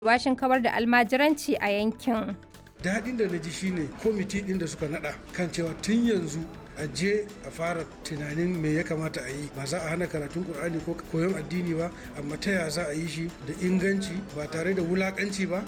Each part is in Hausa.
washin kawar da almajiranci a yankin. daɗin da na ji shine kwamiti ɗin da suka naɗa kan cewa tun yanzu a je a fara tunanin me ya kamata a yi ba za a hana karatun ƙur'ani ko koyon addini ba amma ta ya za a yi shi da inganci ba tare da wulaƙanci ba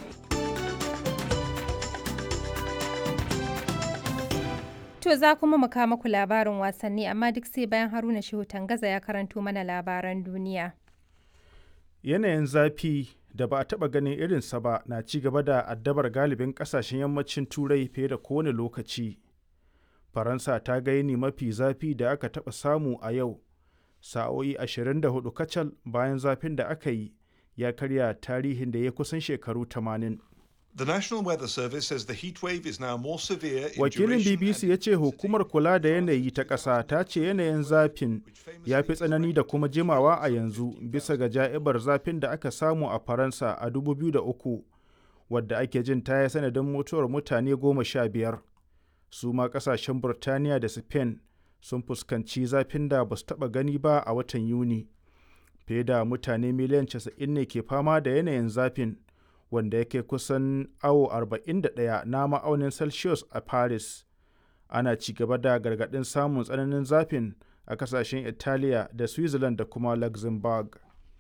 To za kuma mu kawo muku labarin wasanni amma duk sai bayan Haruna Shehu Tangaza ya karanto mana labaran duniya. Yanayin zafi da ba a taɓa ganin irinsa ba na ci gaba da addabar galibin ƙasashen yammacin Turai fiye da kowane lokaci. Faransa ta ga yini mafi zafi da aka taɓa samu a yau, sa'o'i 24 kacal bayan zafin da aka yi ya karya tarihin da ya kusan shekaru 80. The National Weather Service says the heat wave is now more severe in Wakilin duration BBC and ya ce hukumar kula da yanayi ta ƙasa ta ce yanayin zafin ya fi tsanani da kuma jimawa a yanzu bisa ga ja'ibar zafin da aka samu a Faransa a 2003 wadda ake jin ta yi sanadin mutuwar mutane goma sha biyar. Su ma ƙasashen Burtaniya da Spain sun fuskanci zafin da ba su taɓa gani ba a watan Yuni. Fiye da mutane miliyan 90 ne ke fama da yanayin zafin. wanda yake kusan awo 41 na ma'aunin celsius a paris ana ci gaba da gargaɗin samun tsananin zafin a kasashen italiya da switzerland da kuma luxembourg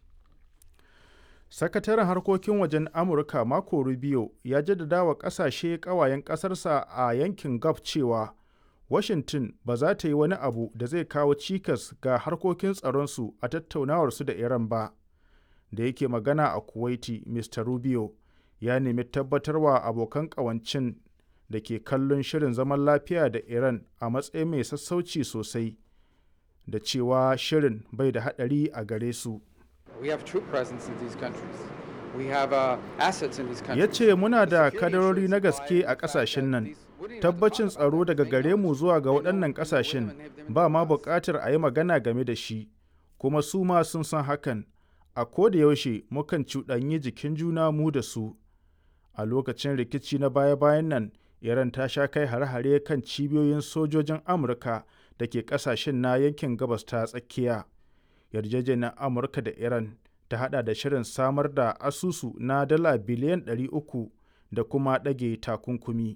sakataren harkokin wajen amurka marco rubio ya jaddada wa kasashe kawayen ƙasarsa a yankin gulf cewa washington ba za ta yi wani abu da zai kawo cikas ga harkokin tsaronsu a tattaunawarsu da iran ba da yake magana a kuwaiti mr rubio ya nemi tabbatarwa abokan ƙawancin da ke kallon shirin zaman lafiya da iran a matsayin mai sassauci sosai da cewa shirin bai da haɗari a gare su We have troop presence in these countries. We have uh, assets in these countries. ya ce muna da kadarori na gaske a ƙasashen nan tabbacin tsaro daga gare mu zuwa ga waɗannan ƙasashen ba ma buƙatar a yi magana game da shi kuma su ma sun san hakan a koda yaushe mukan cuɗanyi jikin juna mu da su a lokacin rikici na baya-bayan nan iran ta sha kai hare-hare kan cibiyoyin sojojin amurka da ke kasashen na yankin gabas ta tsakiya yarjejeniyar amurka da iran ta hada da shirin samar da asusu na dala biliyan 300 da kuma ɗage takunkumi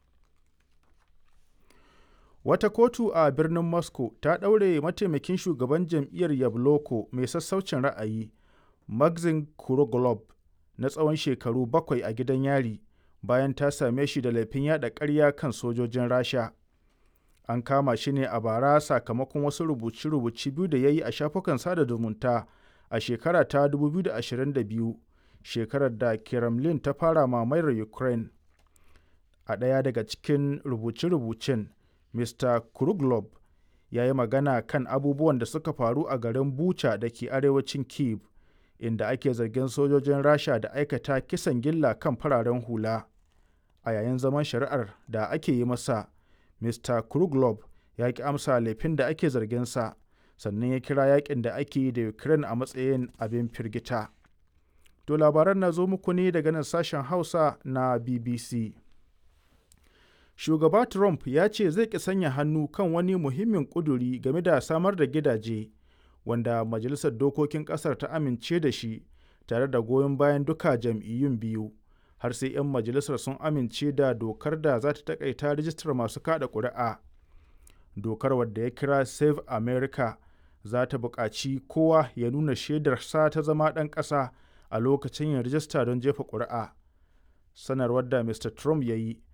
wata kotu a birnin moscow ta ɗaure mataimakin shugaban jam'iyyar yabloko mai sassaucin ra'ayi maxim kuroglob na tsawon shekaru bakwai a gidan yari bayan ta same shi da laifin yada ƙarya kan sojojin rasha an kama shi ne a bara sakamakon wasu rubuce-rubuce biyu da ya yi a shafukan sada zumunta a shekara ta 2022 shekarar da kremlin ta fara mamayar ukraine a ɗaya daga cikin rubuce-rubucen mr kruglob ya yi magana kan abubuwan da suka faru a garin bucha da ke arewacin kiev inda ake zargin sojojin rasha da aikata kisan gilla kan fararen hula a yayin zaman shari'ar da ake yi masa mr kruglob ya ki amsa laifin da ake zarginsa sannan ya kira yakin da ake yi da ukraine a matsayin abin firgita to labaran na zo muku ne daga nan sashen hausa na bbc shugaba trump ya ce zai ki sanya hannu kan wani muhimmin kuduri game da samar da gidaje wanda majalisar dokokin kasar ta amince da shi tare da goyon bayan duka jam'iyyun biyu har sai 'yan majalisar sun amince da dokar da za ta takaita rijistar masu kada ƙuri'a dokar wadda ya kira save america za ta buƙaci kowa ya nuna shaidarsa ta zama ɗan ƙasa a lokacin yin rijista don jefa ƙuri'a sanarwar da mr trump ya yi